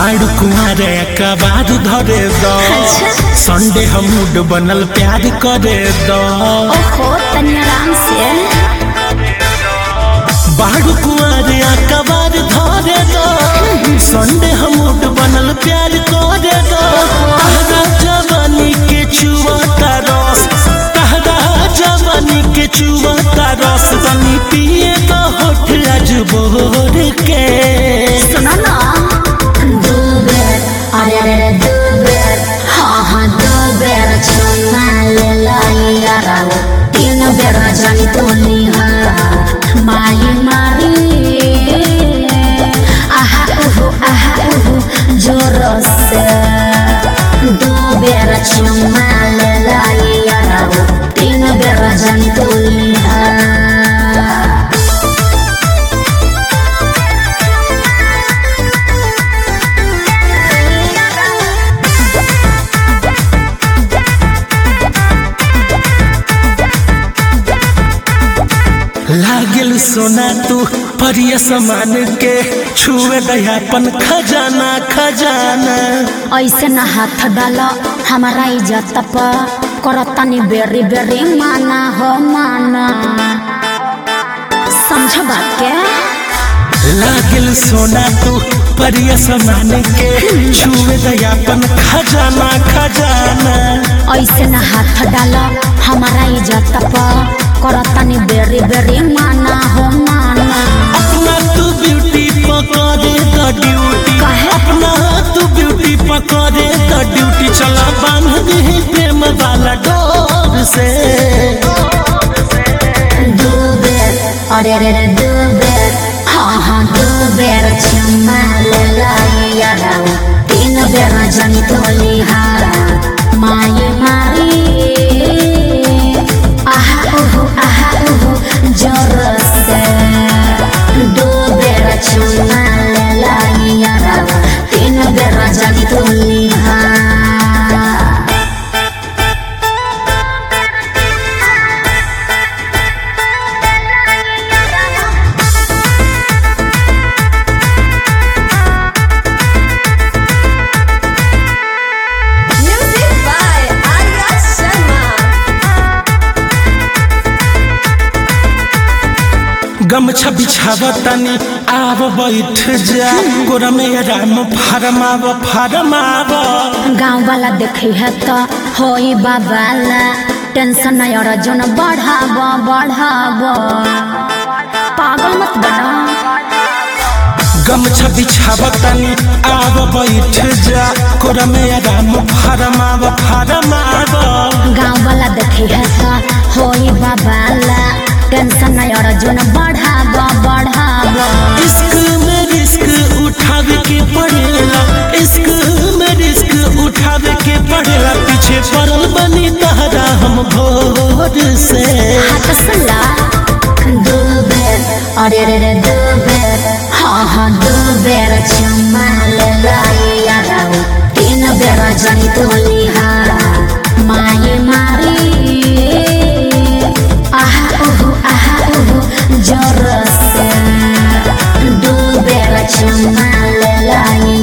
बाड़ कुआरे कबार धरे दो अच्छा। संडे हम मूड बनल प्यार करे दो ओहो तनी आराम से बाड़ कुआरे कबार धरे दो संडे हम मूड बनल प्यार करे दो तहरा जवानी के चुवता रस तहरा जवानी के चुवता रस तनी पिए तो होठ आज बोर के सुनो ना दो बेर अरे अरे अरे दो बेर हाँ हाँ दो बेर चुमा ले लाई यारा तीन बेर जानी तो निहारा माई मारी आहा उहु आहा उहु जोर से दो बेर चुमा ले लाई यारा तीन बेर जानी तो निहारा लागल सोना तू परिय समान के छुए दयापन खजाना खजाना ऐसे न हाथ डाल हमारा इज्जत पर करतनी बेरी बेरी माना हो माना समझ बात के लागल सोना तू परिय समान के छुए दयापन खजाना खजाना ऐसे न हाथ डाल हमारा इज्जत पर करतनी बेरी बेरी माना हो माना अपना तू ब्यूटी पकड़े द ड्यूटी काहे? अपना तू ब्यूटी पकड़े द ड्यूटी चला बांध दे प्रेम वाला डोर से दो बेर अरे अरे अरे दो बेर हाँ हाँ दो बेर चुमा ले लाई यारा तीन बेर जनी तो लिहारा माये मारी आहा उहु आहा उहु जोर से दो बेर चुमा ले लाई यारा तीन बेर जनी तो लिहारा Music by Arya Sharma. गमछा बिछावतनी आव बैठ जा गोरा में राम फरमाव फरमाव गाँव वाला देखे है तो होई बाबाला टेंशन नहीं और जोन बढ़ाव बढ़ाव पागल मत बना गमछा बिछावतनी आव बैठ जा गोरा में राम फरमाव फरमाव गाँव वाला देखे है तो होई बाबाला टेंशन नहीं और जोन बढ़ाव बढ़ाव इश्क में रिस्क उठावे के पड़ेला इश्क में रिस्क उठावे के पड़ेला पीछे पड़ल बनी तहरा हम भोर से हाथ सला दो बेर अरे रे रे दो बेर हाँ हाँ दो बेर चुमा ले लाई यारा तीन बेर जनी तो लिहारा माये मारी आहा उहु आहा उहु जोर से दो बेर चुमा ले लाई